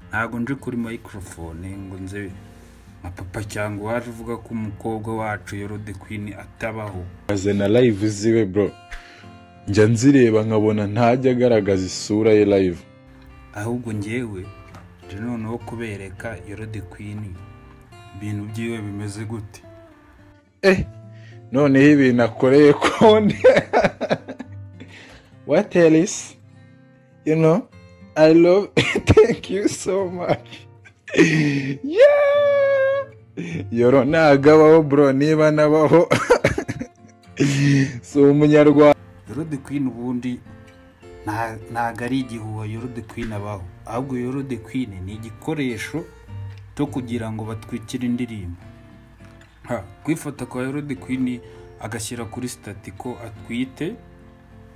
ntabwo nje kuri mayikorofone ngo nze nka papa cyangwa uwaje uvuga ko umukobwa wacu yorode kwini atabaho azana live ziwe bro njya nzireba nkabona ntajya agaragaza isura ye live ahubwo ngewe nje noneho kubereka yorode kwini ibintu byiwe bimeze gute eh noneho ibintu akoreye konde what else you know i love thank you so much yeah yoro nagabaho bro niba nabaho si umunyarwanda yorode kwini ubundi nta- ntago ari igihuha yorode kwini abaho ahubwo yorode kwini ni igikoresho cyo kugira ngo batwikire indirimbo Ha, kwifata kwa yorode kwini agashyira kuri sitati ko atwite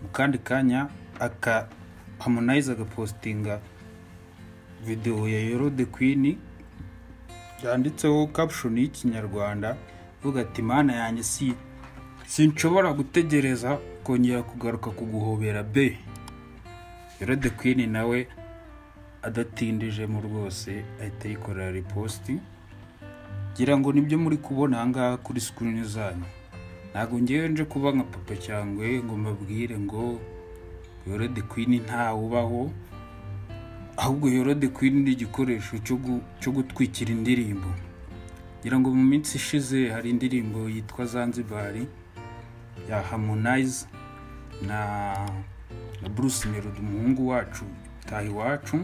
mu kandi kanya aka hamunayiza agapositinga videwo ya yorode kwini yanditseho caption y'ikinyarwanda ivuga ati mana yanjye si sinshobora gutegereza kongera kugaruka kuguhobera be yorode kwini nawe adatindijemo rwose ahita yikorera ripositi ngira ngo nibyo muri kubona ahangaha kuri sikirini zanyu ntabwo ngewe nje kuba nka papa cyangwa ngo mbabwire ngo yorode kwini ntawubaho ahubwo yorode kwini ni igikoresho cyo gu- cyo gutwikira indirimbo ngira ngo mu minsi ishize hari indirimbo yitwa zanzibari ya harmonize na na bruce melody umuhungu wacu taha iwacu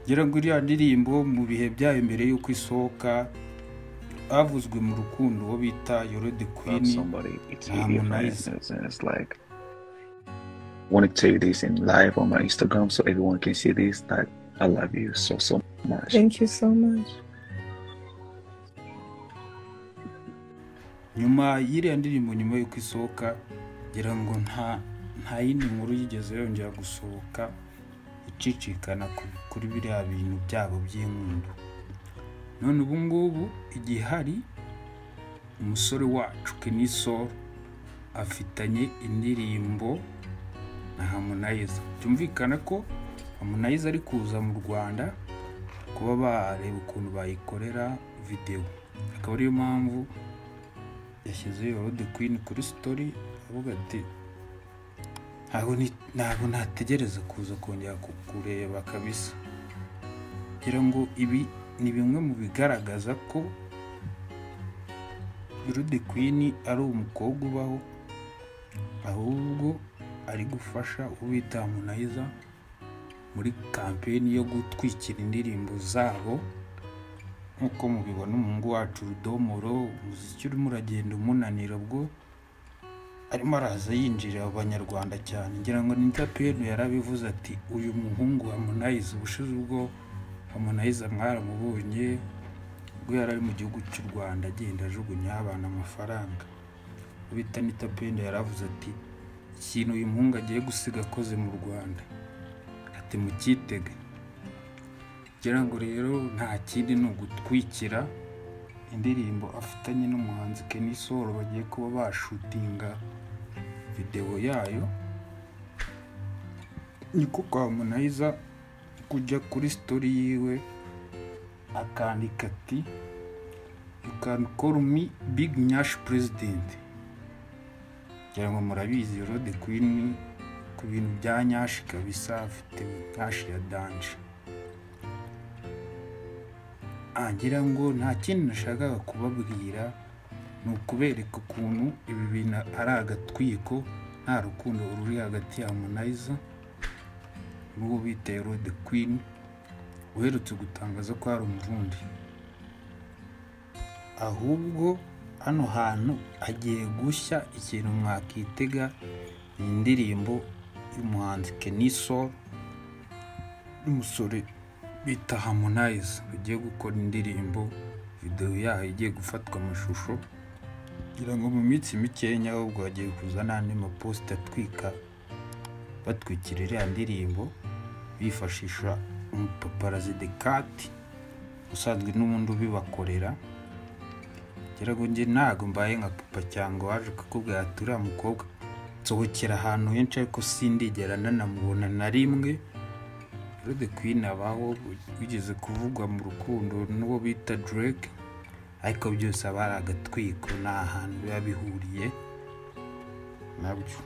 ngira ngo iriya ndirimbo mu bihe byayo mbere y'uko isohoka havuzwe mu rukundo uwo bita yorode love kwini somebody, it's Ah, easier for nice. instance, and it's like want to tell you this in live on my Instagram so everyone can see this that I love you so so much. Thank you so much. nyuma y'iriya ndirimbo nyuma y'uko isohoka ngira ngo nta nta yindi nkuru yigeze yongera gusohoka icicikana ku- kuri biriya bintu byabo by'inkundo none ubu ngubu igihe hari umusore wacu kenisoro afitanye indirimbo na hamunayiza byumvikana ko hamunayiza ari kuza mu rwanda kuba bareba ukuntu bayikorera videwo akaba ariyo mpamvu yashyize yorode kwini kuri sitori avuga ati ntabwo ni- ntabwo nategereza kuza kongera kukureba kabisa ngira ngo ibi ni bimwe mu bigaragaza ko yorode kwini ari umukobwa ubaho ahubwo ari gufasha ubita munayiza muri kampeni yo gutwikira indirimbo zabo nk'uko mubibona umuhungu wacu rudomoro umuziki urimo uragenda umunanira bwo arimo araza yinjirira abanyarwanda cyane ngira ngo ni penu yarabivuze ati uyu muhungu hamunayiza ubushize ubwo hamunayiza mwaramubonye ubwo yari ari mu gihugu cy'u rwanda agenda ajugunya abana amafaranga bita nita pendo yaravuze ati ikintu uyu muhungu agiye gusiga akoze mu rwanda ati mukitege ngira ngo rero nta kindi ni ugutwikira indirimbo afitanye n'umuhanzi Kenny Solo bagiye kuba bashutinga videwo yayo niko kwa Munayiza kujya kuri story yiwe akandika ati you can call me big nyash president ngira ngo murabizi Rode Queen ku bintu bya nyashi kabisa afite nyashi ya danje ngira ngo nta kindi nashakaga kubabwira ni ukubereka ukuntu ibi bintu ari agatwiko nta rukundo ruri hagati ya Harmonize n'uwo bita Rode Queen uherutse gutangaza ko hari umurundi ahubwo hano hantu hagiye gushya ikintu mwakitega ni indirimbo y'umuhanzi Kenny Sol n'umusore bita Harmonize bagiye gukora indirimbo videwo yayo igiye gufatwa amashusho kugira ngo mu minsi mikenya ahubwo hagiye kuza n'andi maposita atwika batwikira iriya ndirimbo bifashisha umupaparazi dekati usanzwe n'ubundi ubibakorera ngira ngo njye ntabwo mbaye nka papa cyangwa waje kukubwira ati uriya mukobwa nsohokera ahantu henshi ariko sindigera nanamubona na rimwe Yurudi kwini abaho bigeze kuvugwa mu rukundo n'uwo bita Drake ariko byose aba ari agatwiko ni ahantu biba bihuriye nabyo